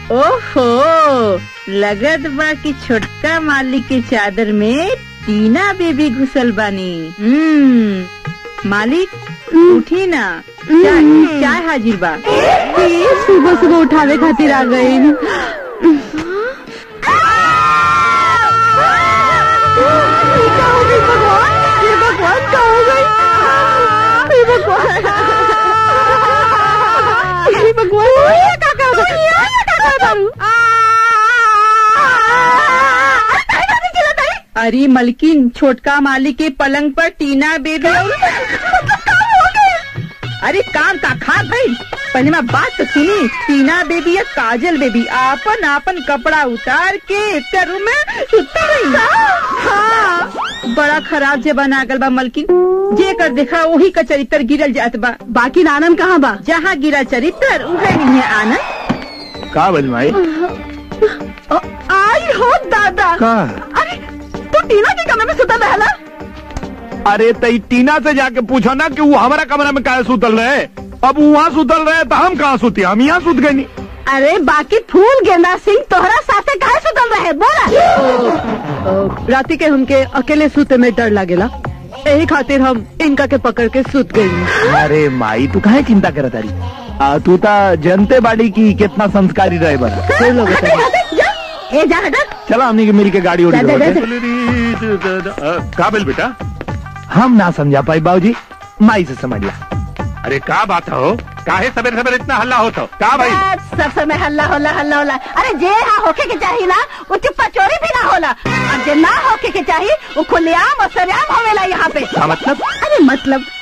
ओहो लगत बा कि छोटका मालिक के चादर में टीना बेबी घुसल बानी हम्म मालिक उठी ना चाय चाय हाजिर बा सुबह सुबह उठावे खातिर आ गई अरे मलकिन छोटका मालिक के पलंग पर टीना बेबी और अरे काम का खा भाई पहले मैं बात तो सुनी टीना बेबी या काजल बेबी आपन आपन कपड़ा उतार के एक रूम में सुता रही हाँ बड़ा खराब जबान आगल बा मलकिन जे कर देखा वही का चरित्र गिरल जात बा बाकी नानन कहाँ बा जहाँ गिरा चरित्र उहे नहीं है आनंद का बज माई आई हो दादा का अरे तू टीना के कमरे में सुता रहला अरे तई टीना से जाके पूछो ना कि वो हमारा कमरा में काहे सुतल रहे अब वो वहाँ सुतल रहे तो हम कहाँ सुती हम यहाँ सुत गई अरे बाकी फूल गेंदा सिंह तोहरा साथे काहे सुतल रहे बोला राती के हमके अकेले सूते में डर लागेला यही खातिर हम इनका के पकड़ के सुत गई अरे माई तू काहे चिंता करत तारी आ, तू ता जनते बाड़ी की कितना संस्कारी रहे बस फिर लोग हटे, हटे, जा। ए जा हटा चला हमने के मिल के गाड़ी उड़ी जा, जा, जा, का बेल बेटा हम ना समझा पाई बाबूजी माई से समझ ला अरे का बात हो काहे सवेरे सवेरे इतना हल्ला होता का भाई सब समय हल्ला होला हल्ला होला अरे जे यहाँ होके के चाहिए ना वो चुप्पा चोरी भी ना होला और जे ना होके के चाहिए वो खुलेआम और सरेआम होवेला यहाँ पे का मतलब अरे मतलब